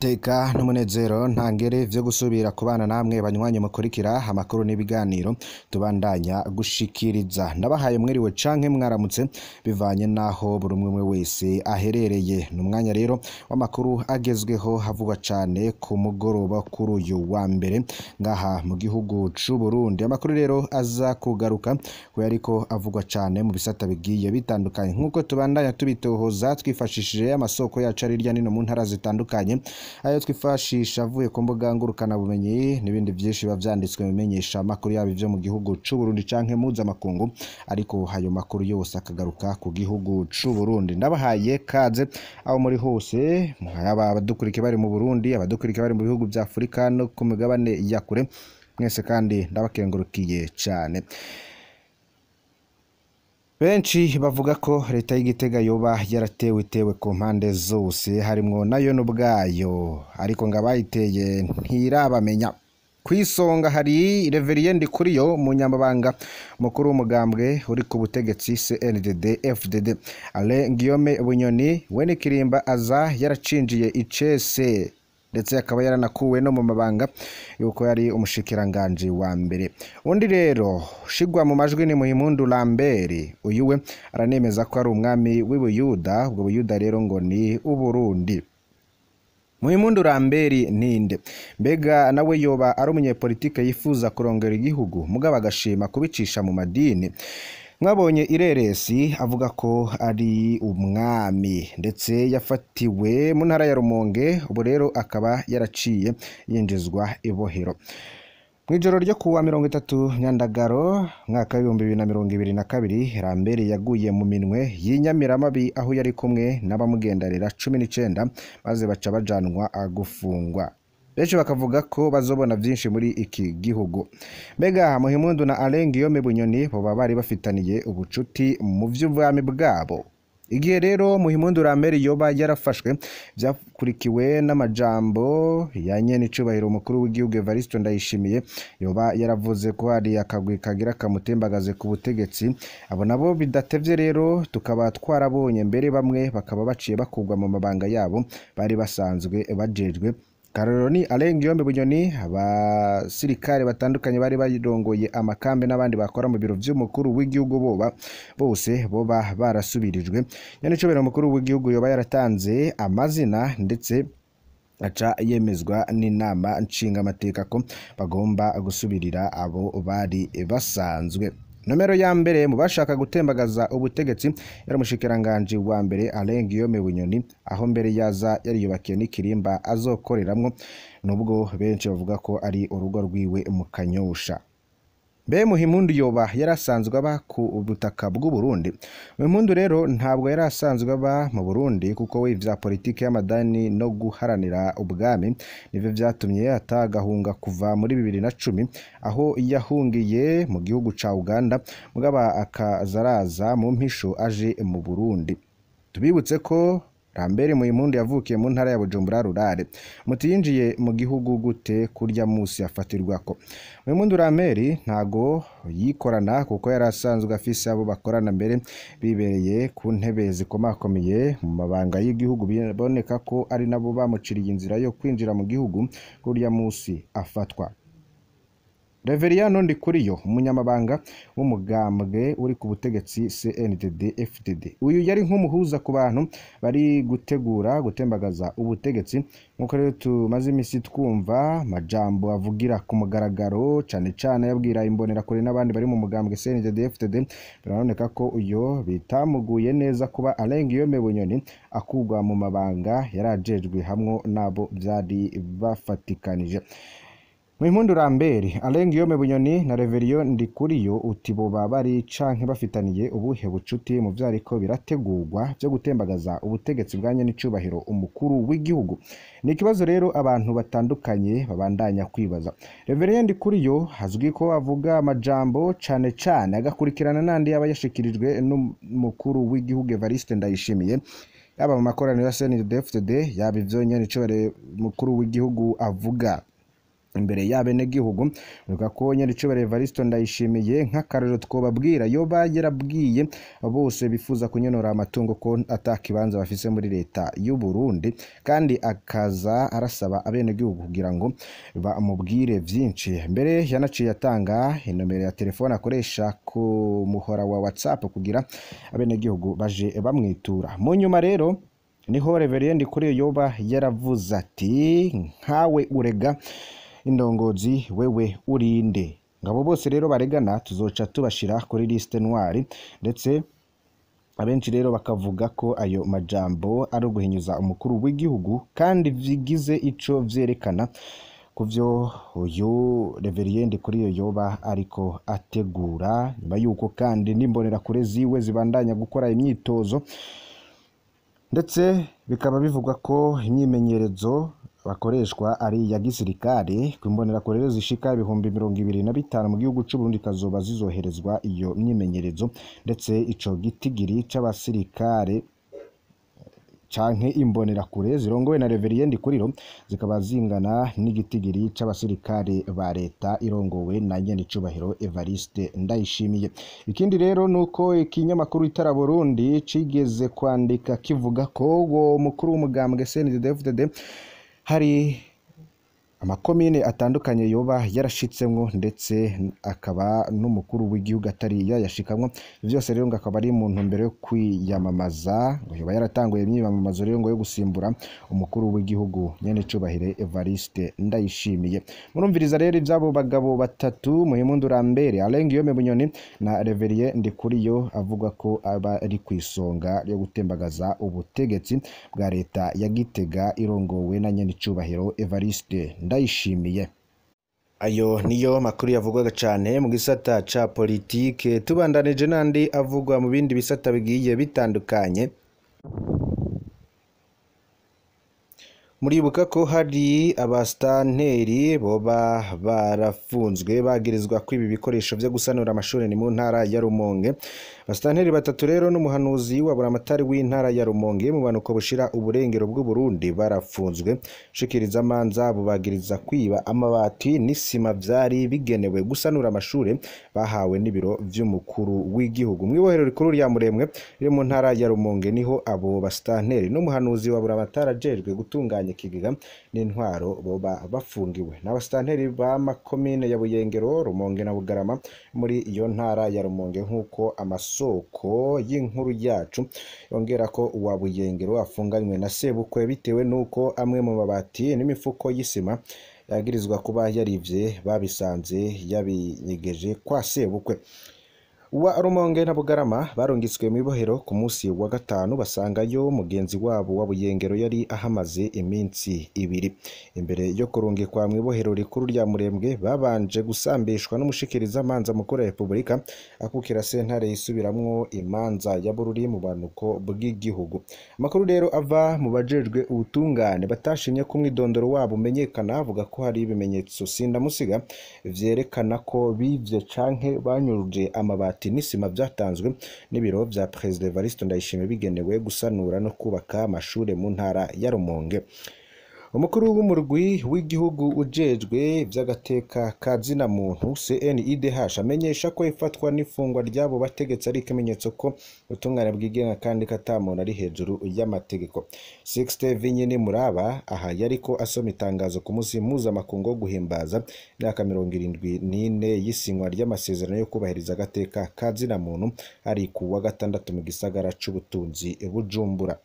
Teka n'umunezero ntangere vyo gusubira kubana namwe banywanyi mukurikira amakuru n'ibiganiro tubandanya gushikiriza ndabahaye mwiriwe canke mwaramutse bivanye naho buri umwe wese aherereye ni umwanya rero w'amakuru agezweho havugwa cane ku mugoroba kuri uyu wa mbere ngaha mu gihugu c'u Burundi amakuru rero aza kugaruka kuya ariko avugwa cane mu bisata bigiye bitandukanye nk'uko tubandanya tubitohoza twifashishije amasoko yacu ari hirya nino mu ntara zitandukanye ayo twifashisha avuye ku mbuga ngurukana bumenyi n'ibindi vyinshi biba vyanditswe mu bimenyesha amakuru yabo ivyo mu gihugu c'u Burundi canke mpuzamakungu ariko ayo makuru yose akagaruka ku gihugu c'u Burundi ndabahaye kaze aho muri hose yaba abadukurikiye bari mu Burundi abadukurikiye bari mu bihugu vya Afurika no ku migabane ya kure mwese kandi ndabakengurukiye cane Benshi bavuga ko leta y'Igitega yoba yaratewe itewe ku mpande zose harimwo nayo n'ubwayo ariko ngo abayiteye ntirabamenya kwisonga hari Reverien Ndikuriyo umunyamabanga mukuru w'umugambwe uri ku butegetsi CNDD FDD Alain Guillaume Bunyoni we n'ikirimba aza yaracinjiye icese ndetse akaba yaranakuwe no mu mabanga yuko yari umushikiranganje wa mbere undi rero shigwa mu majwi ni Muhimpundu Lambert uyu we aranemeza ko ari umwami w'Ubuyuda ubwo Buyuda rero ngo ni Uburundi Muhimpundu Lambert ninde mbega nawe yoba ari umunyepolitike yifuza kurongera igihugu mugabo agashima kubicisha mu madini mwabonye ireresi avuga ko ari umwami ndetse yafatiwe mu ntara ya Rumonge ubu rero akaba yaraciye yinjizwa ibohero mu ijoro ryo kuwa mirongo itatu nyandagaro mwaka w'ibihumbi bibiri na mirongo ibiri na kabiri rambere yaguye mu minwe y'inyamiramabi aho yari kumwe n'abamugendanira cumi n'icenda maze baca bajanwa gufungwa benshi bakavuga ko bazobona vyinshi muri iki gihugu mbega Muhimpundu na Alain Guillaume Bunyoni boba bari bafitaniye ubucuti mu vy'ubwami bwabo igihe rero Muhimpundu Lambert yoba yarafashwe vyakurikiwe n'amajambo ya nyene icubahiro umukuru w'igihugu Evariste Ndayishimiye yoba yaravuze ko hari akagwi kagira kamutembagaze ku butegetsi abo nabo bidatevye rero tukaba twarabonye mbere bamwe bakaba baciye bakugwa mu mabanga yabo bari basanzwe bajejwe Karorero ni Alain Guillaume Bunyoni abasirikare batandukanye bari barongoye amakambi n'abandi bakora mu biro vy'umukuru w'igihugu boba bose boba barasubirijwe nyene cobera umukuru w'igihugu yoba yaratanze amazina ndetse aca yemezwa n'inama nshingamateka ko bagomba gusubirira abo bari basanzwe nomero ya mbere mu bashaka gutembagaza ubutegetsi yari umushikiranganje wa mbere Alain Guillaume Bunyoni aho mbere yaza yariyubakiye n'ikirimba azokoreramwo nubwo benshi bavuga ko ari urugo rwiwe mu Kanyosha Mbe Muhimpundu yoba yarasanzwe aba ku butaka bw'u Burundi Muhimpundu rero ntabwo yarasanzwe aba mu Burundi kuko we ivya politike y'amadani no guharanira ubwami nivyo vyatumye atagahunga kuva muri bibiri na cumi aho yahungiye mu gihugu ca Uganda mugaba akazaraza mu mpisho aje mu Burundi tubibutse ko Lambert Muhimpundu yavukiye mu ntara ya Bujumbura rurare muti yinjiye mu gihugu gute kurya musi afatirwako Muhimpundu Lambert ntago yikorana kuko yari asanzwe afise abo bakorana mbere bibereye ku ntebe zikomakomeye mu mabanga y'igihugu biboneka ko ari nabo bamuciriye inzira yo kwinjira mu gihugu kurya musi afatwa Reverien Ndikuriyo umunyamabanga w'umugambwe uri ku butegetsi CNDD FDD uyu yari nk'umuhuza ku bantu bari gutegura gutembagaza ubutegetsi nk'uko rero tumaze imisi twumva majambo avugira ku mugaragaro cane cane yabwira imbonerakure n'abandi bari mu mugambwe CNDD FDD biraboneka ko uyo bitamuguye neza kuba Alain Guillaume Bunyoni akugwa mu mabanga yarajejwe hamwe nabo vyari bafatikanije Muhimpundu Lambert Alain Guillaume Bunyoni na Reverien Ndikuriyo uti boba bari canke bafitaniye ubuhe bucuti mu vyariko birategurwa vyo gutembagaza ubutegetsi bwanye n'icubahiro umukuru w'igihugu ni ikibazo rero abantu batandukanye babandanya kwibaza Reverien Ndikuriyo hazwi ko avuga amajambo cane cane agakurikirana n'andi yaba yashikirijwe n'umukuru w'igihugu Evariste Ndayishimiye yaba mu makoraniro ya CNDD-FDD yaba ivyo nyene icubahiro umukuru w'igihugu avuga imbere y'abenegihugu bivuga ko nyiricubahiro Evariste Ndayishimiye nk'akarero twobabwira yoba yarabwiye bose bifuza kunyonora amatungo ko atakibanza bafise muri leta y'u Burundi kandi akaza arasaba abenegihugu kugira ngo bamubwire vyinshi mbere yanaciye atanga inomero ya telefone akoresha ku muhora wa WhatsApp kugira abenegihugu baje bamwitura mu nyuma rero niho Reverend kuri yoba yaravuze ati nkawe urega indongozi wewe urinde ngabo bose rero baregana tuzoca tubashira kuri liste noire ndetse abenshi rero bakavuga ko ayo majambo ari uguhinyuza umukuru w'igihugu kandi vigize ico vyerekana kuvyo uyu reveriyende kuri iyo yoba ariko ategura nyuma yuko kandi n'imbonerakure ziwe zibandanya gukora imyitozo ndetse bikaba bivugwa ko imyimenyerezo bakoreshwa ari iya gisirikare ku imbonerakure rero zishika ibihumbi mirongo ibiri na bitanu mu gihugu c'u Burundi kazoba zizoherezwa iyo myimenyerezo ndetse ico gitigiri c'abasirikare canke imbonerakure zirongowe na Reveriyende Kuriro zikaba zingana n'igitigiri c'abasirikare ba leta irongowe na nyenicubahiro Evariste Ndayishimiye ikindi rero nuko ikinyamakuru itara Burundi cigeze kwandika kivuga ko uwo mukuru w'umugambwe CNDD-FDD hari amakomine atandukanye yoba yarashitsemwo ndetse akaba n'umukuru w'igihugu atari yayashikamwo vyose rero ngo akaba ari mu ntumbero yo kwiyamamaza ngo yoba yaratanguye imyiyamamazo rero ngo yo gusimbura umukuru w'igihugu nyene cubahire Evariste Ndayishimiye murumviriza rero ivy'abo bagabo batatu Muhimpundu Lambert Alain Guillaume Bunyoni na Reverie Ndikuriyo avuga ko aba ari kw'isonga ryo gutembagaza ubutegetsi bwa leta ya Gitega irongowe na nyene cubahiro Evariste Ndayishimiye ayo niyo makuru yavugwaga cyane mu gisata ca politike tubandanije n'andi avugwa mu bindi bisata bigiye bitandukanye muribuka ko hari abasitanteri boba barafunzwe bagirizwa ko ibi bikoresho byo gusanura amashuri ni mu ntara ya Rumonge abasitanteri batatu rero n'umuhanuzi wa buramatari w'intara ya Rumonge mu banuko bushira uburengero bw'u Burundi barafunzwe shikiriza amanza bubagiriza kwiba amabati n'isima vyari bigenewe gusanura amashuri bahawe n'ibiro vy'umukuru w'igihugu mu ibohero rikuru rya Muremwe riri mu ntara ya Rumonge niho abo basitanteri n'umuhanuzi wa buramatari ajejwe gutunganya ikigega n'intwaro boba bafungiwe n'abasitanteri ba makomine ya Buyengero Rumonge na Bugarama muri iyo ntara ya Rumonge nk'uko amasoko y'inkuru yacu yongera ko uwa Buyengero afunganywe na sebukwe bitewe n'uko amwe mu mabati n'imifuko y'isima yagirizwa kuba yarivye babisanze yabinyegeje kwa sebukwe wa Rumonge na Bugarama barungitswe mu ibohero ku munsi wa gatanu basangayo mugenzi wabo wa Buyengero yari ahamaze iminsi ibiri imbere yo kurungikwa mu ibohero rikuru rya Murembwe babanje gusambishwa n'umushikiriza amanza mukuru wa Repubulika akukira sentare yisubiramwo imanza ya Bururi mu banuko bw'igihugu amakuru rero ava mu bajejwe ubutungane batashimye ko umwidondoro wabo umenyekana avuga ko hari ibimenyetso sindamusiga vyerekana ko bivye canke banyuruje amabati n'isima byatanzwe n'ibiro vya Perezida Evariste Ndayishimiye bigenewe gusanura no kubaka amashure mu ntara ya Rumonge umukuru w'umurwi w'igihugu ujejwe vy'agateka ka zina muntu CNIDH amenyesha ko ifatwa n'ifungwa ry'abo bategetsi ari ikimenyetso ko ubutungane bwigenga kandi katamuntu ari hejuru y'amategeko Sixte Vinyini Muraba aha yariko asoma itangazo ku munsi mpuzamakungu wo guhimbaza imyaka mirongo irindwi n'ine y'isinywa ry'amasezerano yo kubahiriza agateka ka zina muntu ari ku wa gatandatu mu gisagara c'ubutunzi Bujumbura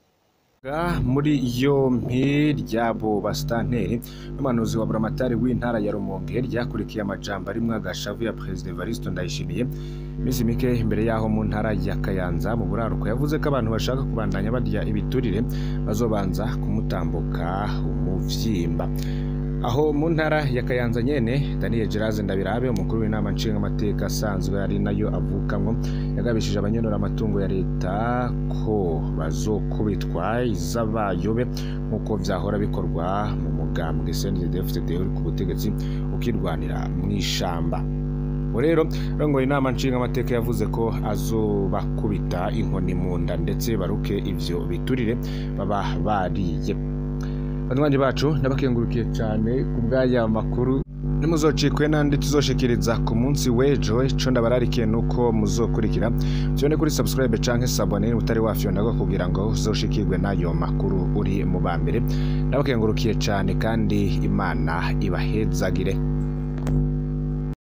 muri yompi ry'abo basitanteri n'umuhanuzi wa buramatari w'intara ya Rumonge ryakurikiye amajambo arimwo agashavu ya Perezida Evariste Ndayishimiye iminsi mike imbere y'aho mu ntara ya Kayanza mu buraruko yavuze ko abantu bashaka kubandanya barya ibiturire bazobanza kumutambuka umuvyimba aho mu ntara ya Kayanza nyene Daniel Geraze Ndabirabe umukuru w'inama nshingamateka asanzwe ari nayo avukamwo yagabishije abanyonora amatungo ya leta ko bazokubitwa iz'abayobe nk'uko vyahora bikorwa mu mugambwe CNDD-FDD uri ku butegetsi ukirwanira mu ishamba ubu rero rongoye inama nshingamateka yavuze ko azobakubita inkoni mu nda ndetse baruke ivyo biturire baba bariye banywanyi bacu ndabakengurukiye cyane ku bw'aya makuru nimuzocikwe n'andi tuzoshikiriza ku munsi w'ejo ico ndabararikiye nuko muzokurikira vyone kuri subscribe canke sabone niba utari wafyondago kugira ngo uzoshikirwe n'ayo makuru uri mu ba mbere ndabakengurukiye cane kandi imana ibahezagire